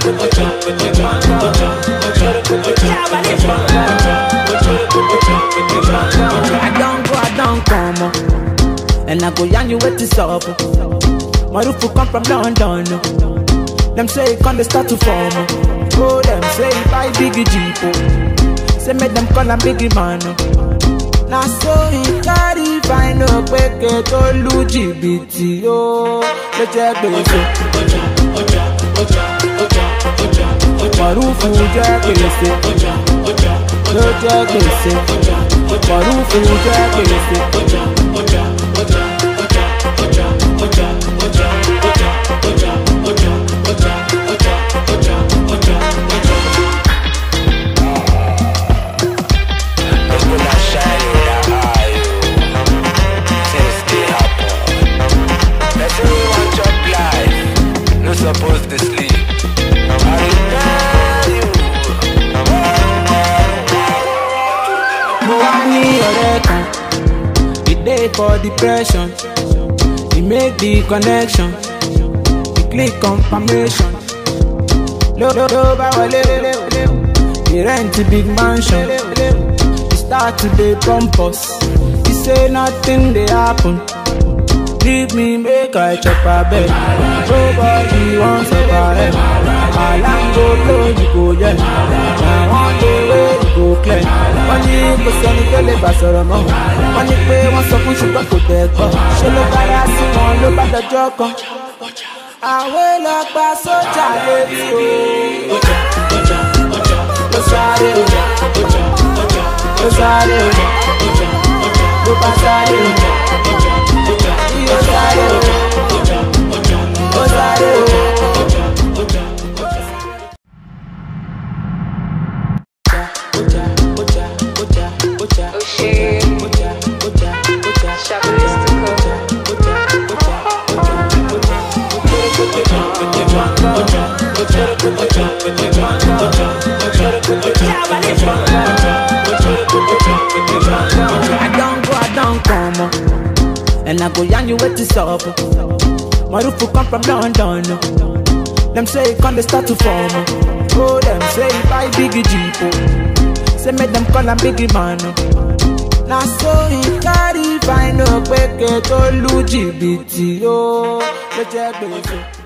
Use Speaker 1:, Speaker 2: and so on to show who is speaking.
Speaker 1: I don't go, I don't come oh. And I go yarn you what is up oh. My roof will come from London oh. Them say it can't start to form oh. Oh, them say buy biggie jeep oh. Say make them call am biggie man oh. Na so he carry fine oh Peke to lu jìbìtì oh. Ló jẹ́ gbèsè Mọ̀rúfù jẹ́ gbèsè Ló jẹ́ gbèsè Mọ̀rúfù jẹ́ gbèsè.
Speaker 2: People are shining their eye, oh. Things dey happen. Person wey wan chop life no suppose dey sleep. I dey tell you.
Speaker 1: mo wá ní ọ̀rẹ́ kan e dey for depression e make the connection e click confirmation ló ló ló bá wọlé e rent big mansion e start to dey pump us e say nothing dey happen leave me make i chop abeg nobody wan survive alarm go blow you go hear na one day wey you go clear wọ́n ní kò sẹ́ni tó lè bá sọ̀rọ̀ mọ́ wọ́n ní pé wọ́n sọ fún ṣùgbọ́n kò tẹ̀ gbọ́ ṣé ló bára sí wọn ló bá dọjọ́ kan àwẹ̀ lọ gba sójà létí o. ló sáré o ló sáré o ló bá sáré o ló sáré o ló sáré o.
Speaker 3: Oxê, Chabalístico.
Speaker 1: I don't go, I don't come oh. And I go yarn you what is up oh. My roof will come from London oh. Them say it can't start to form oh. Oh, them say buy biggie jeep oh. Say make them call am biggie man oh. Na so he carry fine oh Peke to lu jìbìtì oh. Ló jẹ́ gbèsè